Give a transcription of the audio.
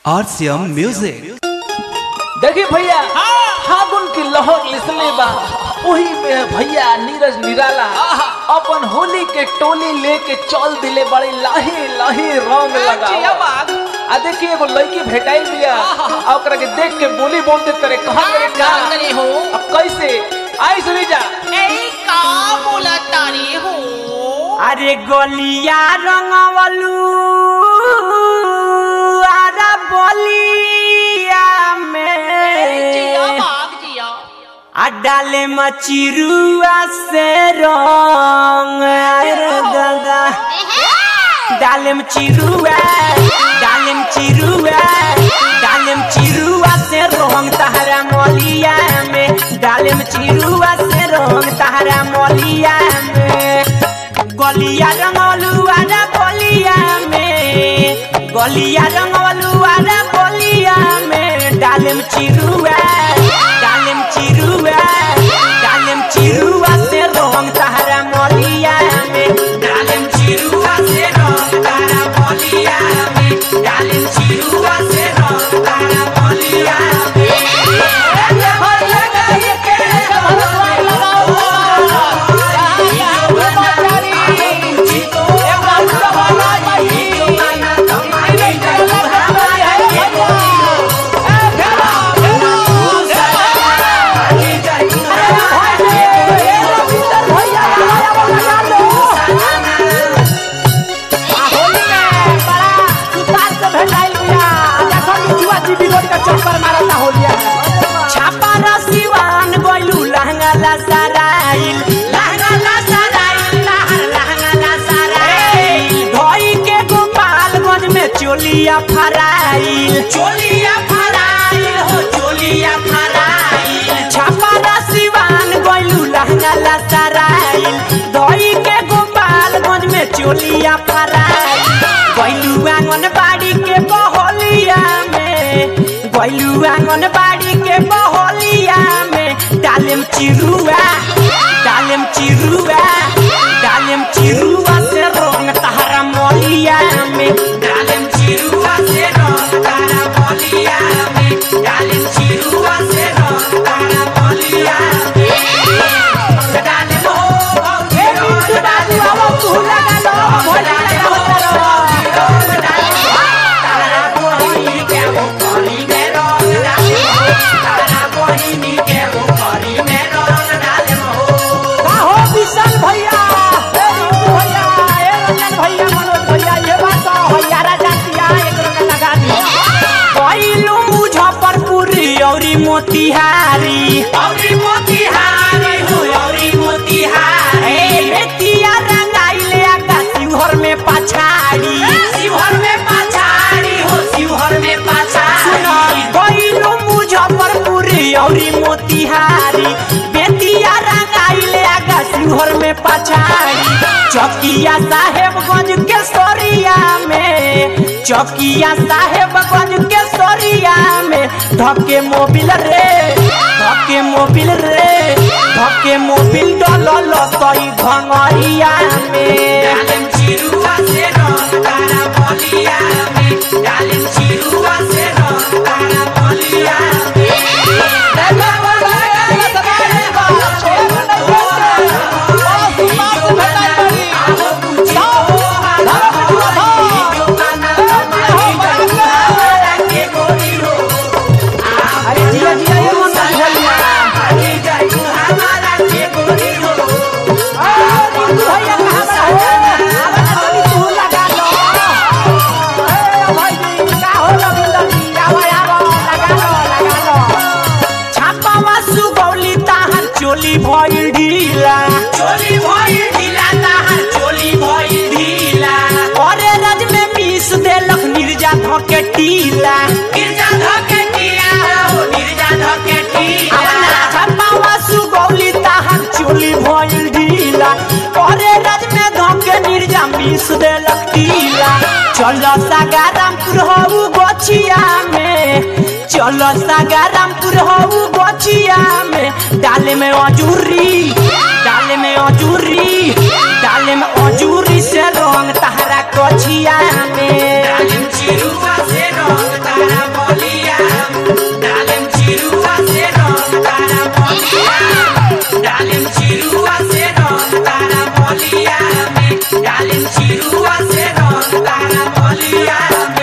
RCM Music. देखिए भैया फागुन की लहर लिसले बा वही में भैया नीरज निराला अपन होली के टोली लेके चल दिले बड़े लाहे लाहे रंग लगा आ देखिए एगो लड़की भेटाइल बिया आ ओकरा के देख के बोली बोलते करे कहां करे का करे हो अब कैसे आई सुनी जा ए का बोला तारी हो अरे गोलिया रंगवलू अरे बोलिया जिया में बाग जिया आ डाले मचिरुआ से रंग अरे दादा डालेम चिरुआ डालेम चिरुआ डालेम चिरुआ से रंग तहरा मोलिया में डालेम चिरुआ से रंग तहरा मोलिया में गलिया रंगलू आरा बोलिया में गलिया रंगलू आरा बोलिया में डालेम चिरुआ डालेम चिरुआ डालेम चिरुआ से रंग तहरा मोलिया में डालेम चिरुआ से रंग तहरा मोलिया में डालेम चिरुआ से रंग तहरा मोलिया छापारा सिवान गोलू लहंगा ला सराइल लहंगा ला सराइल लहर लहंगा ला सराइल धोई के गोपालगंज में चोलिया फराइल चोलिया फराइल हो चोलिया फराइल छापारा सिवान गोलू लहंगा ला सराइल धोई के गोपालगंज में चोलिया फराइल गोलू आंगनबाड़ी के बहोलिया में गोलू आंगनबाड़ी के बहोलिया में डालेम चिरुआ डालेम चिरुआ डालेम चिरुआ से रंग तहरा मोलिया में डालेम चिरुआ से रंग तहरा मोलिया में डालेम चिरुआ से रंग तहरा मोलिया में डालेम हो हे बिट्टू डालेम हो तू लगा लो भोला लगा हो तारा बोही के वो करी में रंग डालेम तारा बोही के वो करी में रंग डालेम हो हो विशाल भैया ए रिंकू भैया ए रंजन भैया मनोज भैया ये बात तो भैया राजा किया एक रंग लगा दिया कैलू मुजफ्फरपुरी औरी मोतिहारी औरी मोतिहारी हो औरी मोतिहारी बेतिया रंगाइले आका शिवहर में पछाड़ी शिवहर में पछाड़ी हो शिवहर में पछाड़ी कैलू मुजफ्फरपुरी औरी मोतिहारी बेतिया रंगाइले आका शिवहर में पछाड़ी चौकिया साहेबगंज के सोरिया में चौकिया साहेबगंज के सोरिया में धके मोबिल रे धके मोबिल रे धके मोबिल डलल सही भंगरिया में डालेम चिरुआ से रंग तारा बलिया में डालेम चिरुआ से रंग तारा बलिया अरे जिया जिया ये मन भैया ए रिंकू भैया कहां बड़ा हो आवा तनी तू लगा लो ए भाई जी का हो रविंदर जी आवा आवा लगा लो लगा लो छापावा सुगौली ताहर चोली भइल ढीला चोली भइल ढीला ताहर चोली भइल ढीला अरे रज में मीस देलक निर्जा धके टीला निर्जा धके टीला हो निर्जा धके टीला छापावा सुगौली ताहर चोली भइल ढीला अरे रज में धके निर्जा मीस देलक टीला चलो सागारामपुर हो गोछिया में चलो सागारामपुर हो गोछिया में डाले में अजूरी डाले में अजूरी डाले में अजूरी से रंग तहरा कोछिया में डाले में चिरुआ से रंग तहरा गलिया